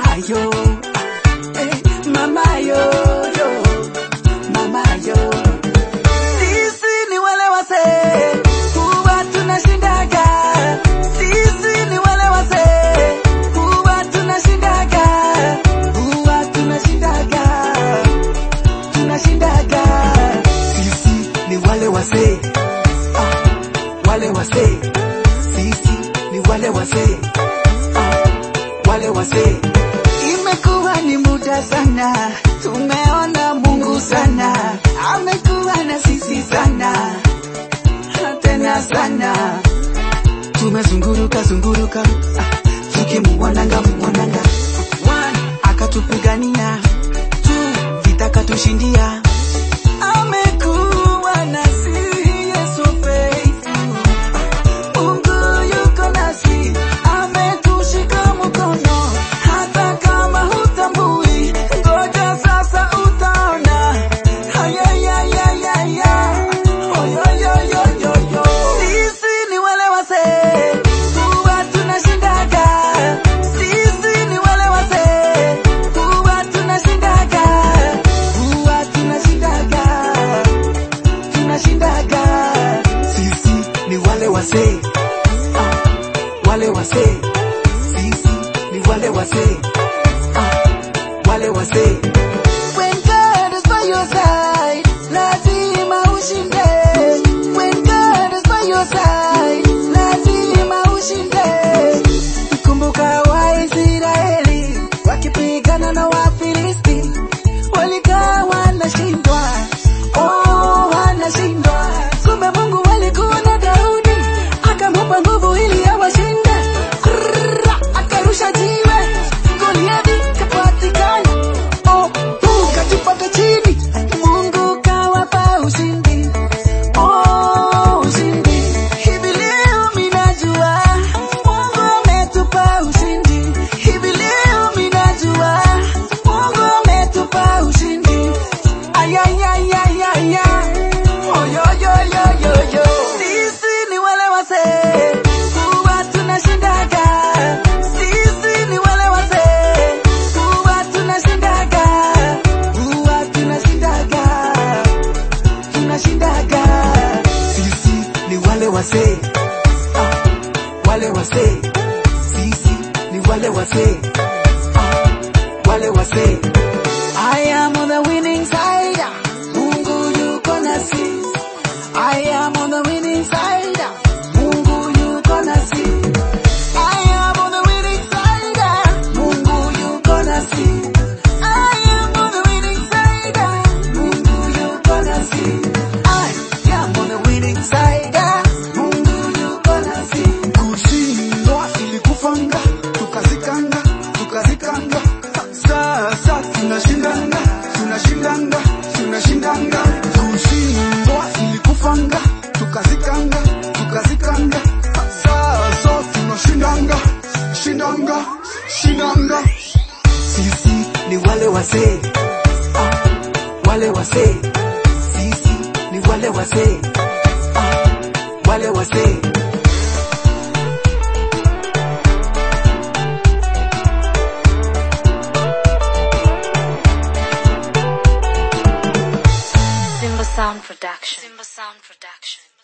mama yo, eh, mama yo, yo, mama yo. Sisi ni wale wasee huwa tunashindaga, sisi ni wale wasee huwa tunashindaga, huwa tunashindaga, tunashindaga. Sisi ni wale wasee ah, wale wasee, sisi ni wale wasee ah, wale wasee. Imekuwa ni muda sana, tumeona Mungu sana, amekuwa na sisi sana tena sana, tumezunguruka zunguruka, ah, tukimuonanga muonanga, one akatupigania, two vita katushindia, amekuwa nasi Yesu faithful. Mungu yuko nasi, ametushika mkono, hata kama hutambui, ngoja sasa utaona. Ayayayayaya, oyoyoyoyoyo. Sisi ni wale wasee, huwa tunashindaga. Sisi ni wale wasee, huwa tunashindaga. Huwa tunashindaga tunashindaga. Sisi ni wale wasee, ah, wale wasee. Sisi ni wale wasee, ah, wale wasee. When God is by your side, lazima ushinde. When God is by your side, lazima ushinde. Kumbuka Waisraeli wakipigana na Wafilisti walikaa wanashindwa, oh, wanashindwa. Kumbe Mungu alikuwa na Daudi, akamupa nguvu ili awashinde. Krrrra, Akarusha jiwe, Goliathi kapatikana, oh, uh, katupata chini. Mungu kawapa ushindi, oh, ushindi. Hivi leo minajua Mungu ametupa ushindi. Hivi leo minajua Mungu ametupa ushindi. Ayayayayaya. Oyoyoyoyoyo. Sisi ni wale wasee, huwa tunashindaga. Sisi ni wale wasee, huwa tunashindaga. Huwa tunashindaga. Tunashindaga. Sisi ni wale wasee, ah, wale wasee. Sisi ni wale wasee, ah, wale wasee. I am on the winning side. Mungu yuko nasi. I am on the winning side. Mungu yuko nasi. I am on the winning side. Mungu yuko nasi. I am on the winning side. Mungu yuko nasi. I am on the winning side. Mungu yuko nasi. kushindwa ilikufanga tukazikanga tukazikanga sasa tunashindanga tunashindanga tunashindanga kushindwa ilikufanga tukazikanga tukazikanga sasa tunashindanga shindanga shindanga Sisi ni wale wasee, ah, wale wasee. Sisi ni wale wasee, ah, wale wasee. Simba Sound Production. Simba Sound Production.